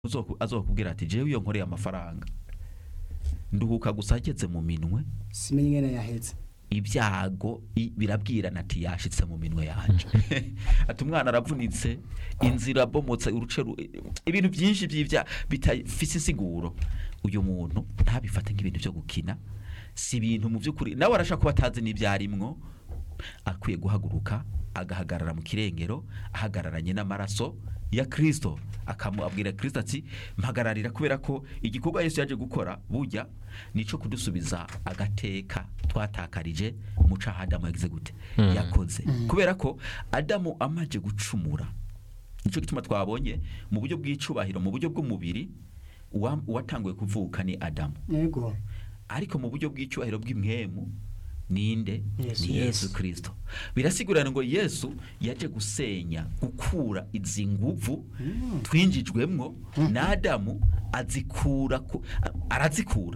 uzoku- azokubwira ati jewe iyo nkoreye amafaranga nduhuka gusa ageze mu minwe simenye ingene yaheze ibyago i- birabwirana ati yashitse mu minwe yanje ati umwana aravunitse inzira abomotse uruce ru- ibintu byinshi by'ibya bitafise insiguro uyu muntu ntabifate nk'ibintu byo gukina si ibintu mu by'ukuri nawe arashaka kuba atazi n'ibyarimwo akwiye guhaguruka agahagarara mu kirengero ahagararanye n'amaraso ya Kristo akamubwira Kristo ati mpagararira kubera ko igikorwa Yesu yaje gukora burya nico kudusubiza agateka twatakarije mu caha Adamu yagize gute yakoze kubera ko Adamu amaje gucumura nico gituma twabonye mu buryo bw'icubahiro mu buryo bw'umubiri uwa- uwatanguye kuvuka ni Adamu yego ariko mu buryo bw'icyubahiro bw'imwemu ninde Yesu. ni yesu kirisito birasigurana ngo yesu yaje gusenya gukura izi nguvu twinjijwemwo na adamu azikura ku- a- arazikura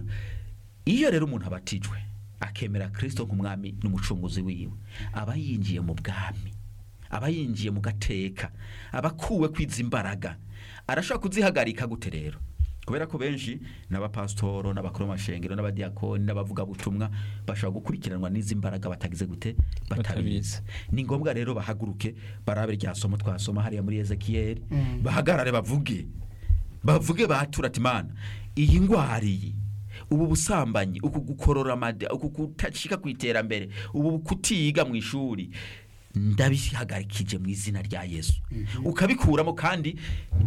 iyo rero umuntu abatijwe akemera kirisito nk'umwami n'umucunguzi wiwe aba yinjiye mu bwami aba yinjiye mu gateka aba akuwe kwiza imbaraga arashobora kuzihagarika gute rero kubera ko benshi n'abapasitoro n'abakuru b'amashengero n'abadiyakoni n'abavugabutumwa bashobora gukurikiranwa n'izi mbaraga batagize gute batabizi ni ngombwa rero bahaguruke barabe rya somo twasoma hariya muri ezekiyeli Mm. bahagarare bavuge bavuge batura ati mana iyi ndwara iyi ubu busambanyi uku gukorora amada uku kutashika ku iterambere ubu kutiga mu ishuri ndabihagarikije mu izina rya yesu ukabikuramo kandi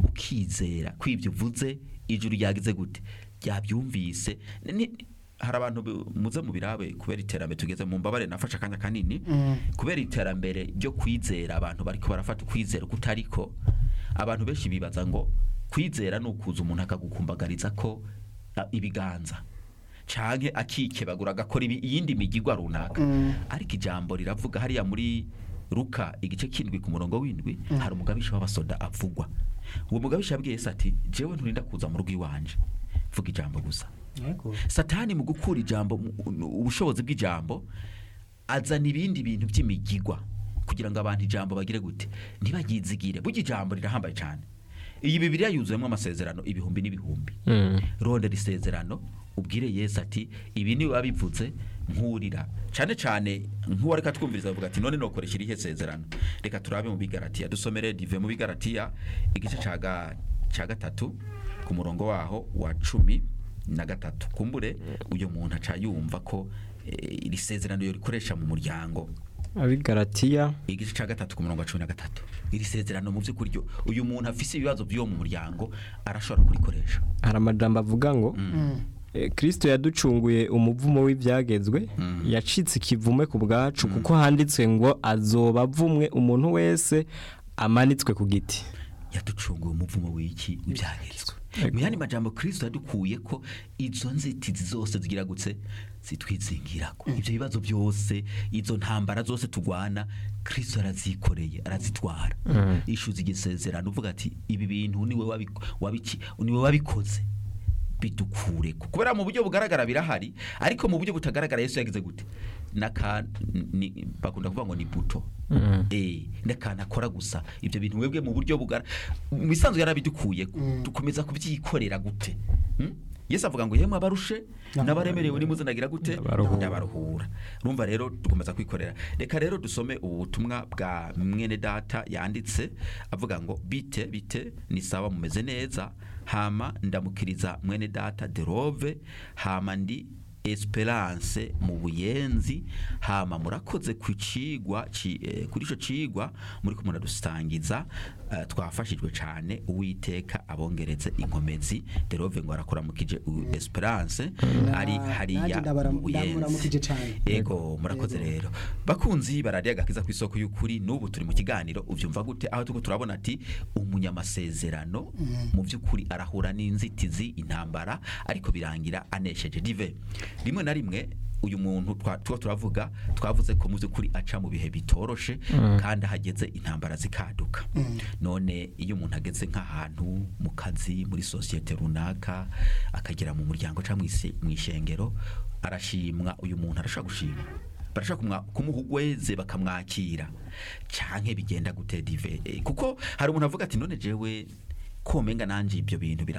ukizera ko ibyo uvuze ijuru ryagize gute ryabyumvise Ni- hari abantu bi- muze mu birabe kubera iterambere tugeze mu mbabare nafashe akanya kanini Mm. kubera iterambere ryo kwizera abantu bariko barafata ukwizera kutariko abantu benshi bibaza ngo kwizera ni ukuza umuntu akagukumbagariza ko a, ibiganza canke akikebagura agakora ibi- iyindi migigwa runaka Mm. ariko ijambo riravuga hariya muri ruka igice kindwi ku murongo w'indwi hari umugabisha w'abasoda avugwa uwo mugabisha yabwiye yesu ati jewe nturinda kuza mu rugo iwanje vuga ijambo gusa yego satani mu gukura ijambo mu- ubushobozi bw'ijambo azana ibindi bintu by'imigigwa kugira ngo abantu ijambo bagire gute ntibagizigire burya ijambo rirahambaye cyane iyi bibiriya yuzuyemo amasezerano ibihumbi n'ibihumbi rondera isezerano ubwire yesu ati ibi ni wabivuze nkurira cyane cyane nk'uwo reka twumviriza avuga ati none nokoresha irihe sezerano reka turabe mu bigaratiya dusomere dive mu bigaratiya igice cya ga- cya gatatu ku murongo waho wa cumi na gatatu kumbure uyu muntu aca yumva ko eh, iri sezerano yo rikoresha mu muryango abigaratiya igice cya gatatu ku murongo wa cumi na gatatu iri sezerano mu by'ukuri ryo uyu muntu afise ibibazo by'uwo mu muryango arashobora kurikoresha hari amajambo avuga ngo Mm. eh, kristo yaducunguye umuvumo w'ibyagezwe Mm. yacitse ikivume ku bwacu kuko handitswe ngo azoba avumwe umuntu wese amanitswe ku giti yaducunguye umuvumo w'iki ibyagezwe Ego. mu yandi majambo kristo yadukuye ko izo nzitizi zose zigira gutse zitwizingirako ibyo bibazo byose izo ntambara zose tugwana kristo arazikoreye arazitwara ishuza igisezerano uvuga ati ibi bintu niwe wabi- wabiki niwe wabikoze bidukure kubera mu buryo bugaragara birahari ariko mu buryo butagaragara yesu yagize gute naka ni, bakunda kuvuga ngo ni buto eh n'akantu akora gusa ibyo bintu webwe mu buryo bugara mu bisanzwe yarabidukuye Mm. dukomeza kubyikorera gute Hmm? yesu avuga ngo yemwe abarushe n'abaremerewe nimuzanagira gute Ndabaruhura. ndabaruhura urumva rero dukomeza kwikorera reka rero dusome ubu butumwa bwa mwene data yanditse avuga ngo bite bite ni sawa mumeze neza hama ndamukiriza mwene data derove hama ndi esperance mu buyenzi hama murakoze ku cigwa ci- eh, kuri ico cigwa muri ko muradusangiza eh, twafashijwe cane uwiteka abongereze inkomezi derove ngo arakuramukije u- esperance ari Na- hariya nanjye ndabara- mu buyenzi ndamuramukije cane. ego murakoze rero bakunzi baradiye agakiza ku isoko y'ukuri n'ubu turi mu kiganiro uvyumva gute aho turiko turabona ati umunyamasezerano mu by'ukuri arahura n'inzitizi intambara ariko birangira anesheje dive rimwe na rimwe uyu muntu twa- tuba turavuga twavuze ko mu by'ukuri aca mu bihe bitoroshe kandi ahageze intambara zikaduka none iyo umuntu ageze nk'ahantu mu kazi muri sosiyete runaka akagera mu muryango cyangwa mu ishengero arashimwa uyu muntu arashaka gushima barashaka kumwa- kumuha ugweze bakamwakira canke bigenda gute dive Eh, kuko hari umuntu avuga ati none jewe ko menga nanje ibyo bintu bira